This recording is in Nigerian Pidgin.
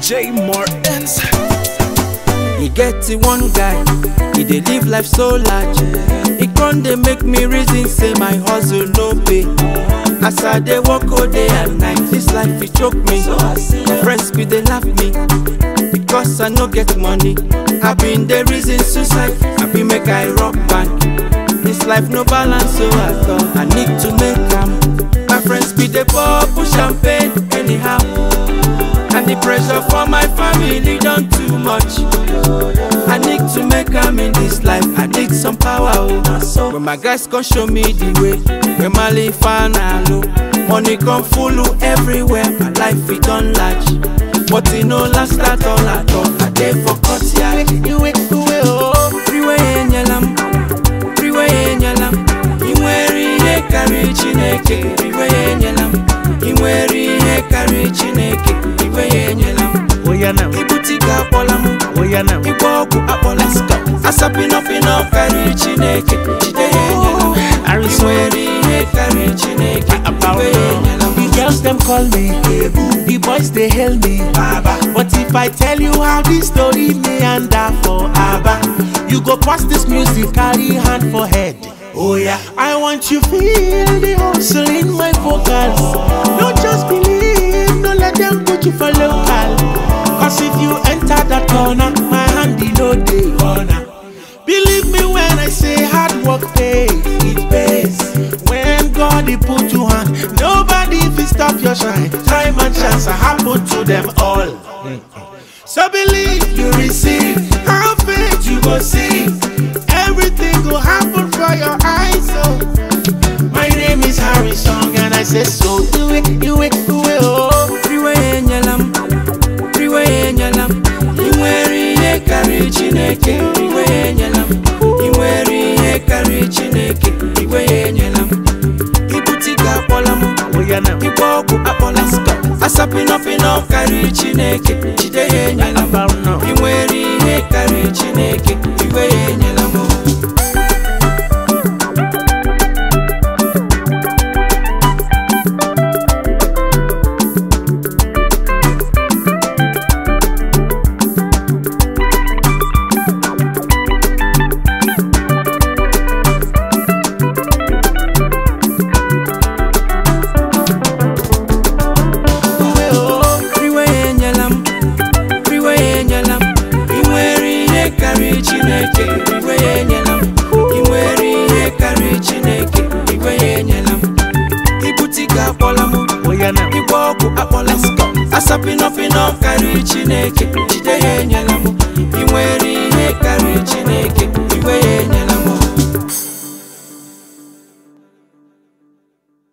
J Martins. e get the one guy e dey live life so large e con dey make me reason say my hustle no pay as i dey work all day and night this life e choke me friends be dey laugh me because i no get money i been dey reason suicide i be make i rock bank this life no balance so at all i need to make am my friends be dey pour push champagne anyhow and the pressure for my family don too much i need to make am in this life i need some power oh when my guys come show me the way when my life low money come full everywhere my life e don large but e no last at all at all i dey for courtyard iwe iwe oh iwe enyela m iwe enyela m ị nwere ihe karịrị chineke iwe enyela m ị nwere ihe karịrị chineke iwe enyela m Oyanam, ibute ike akpọla m Oyanam, ịgba ọgwụ akpọla asapịnọpịnọ karịrị chineke jide ya enyela m ị Harrison. nwere ihe karịrị chineke About iwe ya enyela m The girls them call me The boys they hail me Baba But if I tell you how this story meander for Abba You go pass this music, carry hand for head Oh yeah I want you feel the hustle in my vocals Don't just believe, don't let them put you for local Cause if you enter that corner, my hand in no day corner Believe me when I say hard work pays, it pays. When God he put you on, nobody will stop your shine. Time and chance are happen to them all. So believe you receive, have faith you go see. Everything will happen for your eyes. So my name is Harry Song and I say so. Do it, do it, do it, oh. iwe ya enyela m iwe ya enyela m ị nwere ihe karịrị chineke iwe ya enyela m ị nwere ihe karịrị chineke iwe ya enyela m ibute ike akpọla m Oyanam, ịgba ọgwụ akpọla asapịnọpịnọ karịrị chineke jide ya enyela m about now. ị nwere ihe karịrị chineke iwe ya enyela m iwe ya enyela m iwe ya enyela m ị nwere ihe karịrị chineke iwe ya enyela m ị nwere ihe karịrị chineke iwe ya enyela m ibute ike akpọla m Oyanam, ịgba ọgwụ akpọla m asapịnọpịnọ karịrị chineke jide ya enyela m